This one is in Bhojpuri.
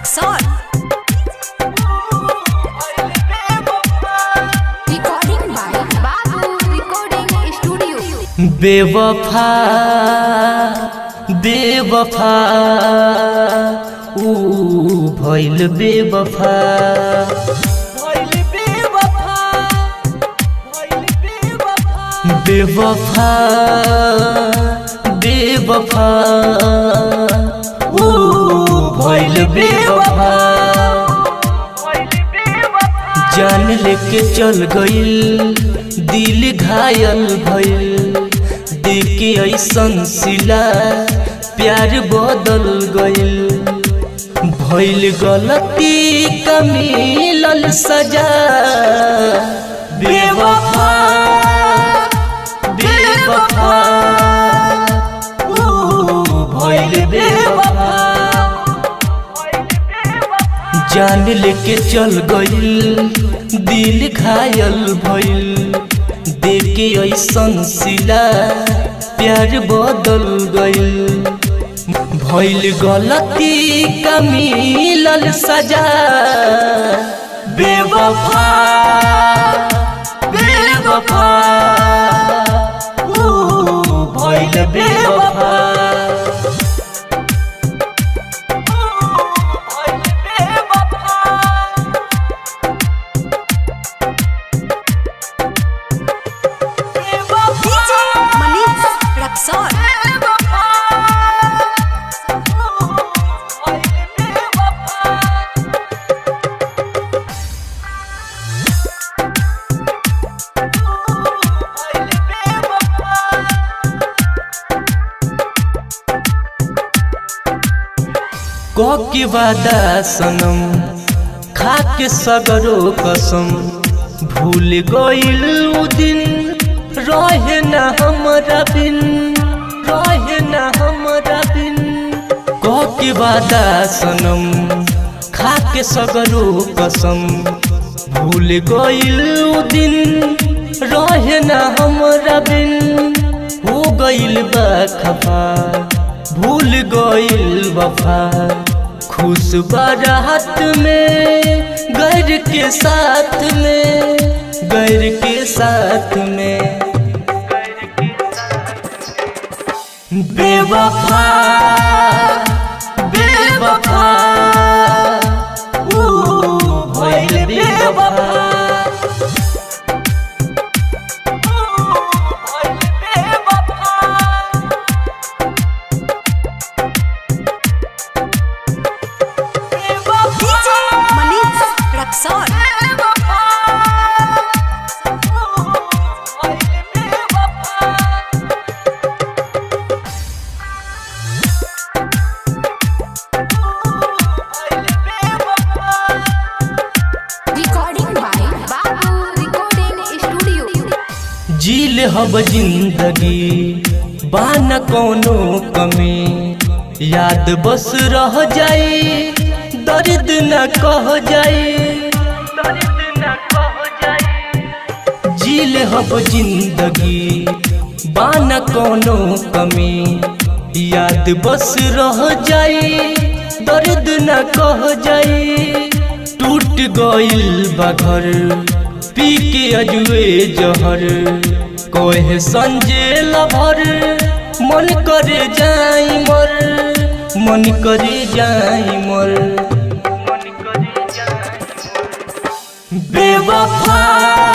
Rexon. Recording by Babu Recording Studio. बेवफा बेवफा ऊ भइल बेवफा बेवफा बेवफा ऊ भइल बेवफा जान लेके चल गइल दिल घायल भइल देख के ऐसन सिला प्यार बदल गइल भइल गलती का मिलल सजा बेवफा बेवफा ऊ भइल बेवफा जान लेके चल गइल दिल घायल भइल देख के ऐसन सिला प्यार बदल गइल भइल गलती का मिलल सजा बेवफा बेवफा ऊ भइल बेवफा DJ Manish Rexon. कह के वादा सनम खा के सगरो कसम भूल गइल उ दिन रहे न हमरा बिन रहे न हमरा बिन कह के वादा सनम खा के सगरो कसम भूल गइल उ दिन रहे न हमरा बिन हो गइल बा खफा भूल गइल वफा खुश बारात में गैर के साथ में गैर के साथ में बेवफा बेवफा ऊ भइल बेवफा DJ Manish Rexon. Recording by Babu Recording Studio. जील हब जिंदगी बान कोनो कमी याद बस रह जाई दर्द न कह जाई जील हब जिंदगी बान कोनो कमी याद बस रह जाई दर्द न कह जाई टूट गइल बा घर पी के अजुए जहर कोहे संजे लभर मन करे जाई मर मन करे जाई मर बेवफा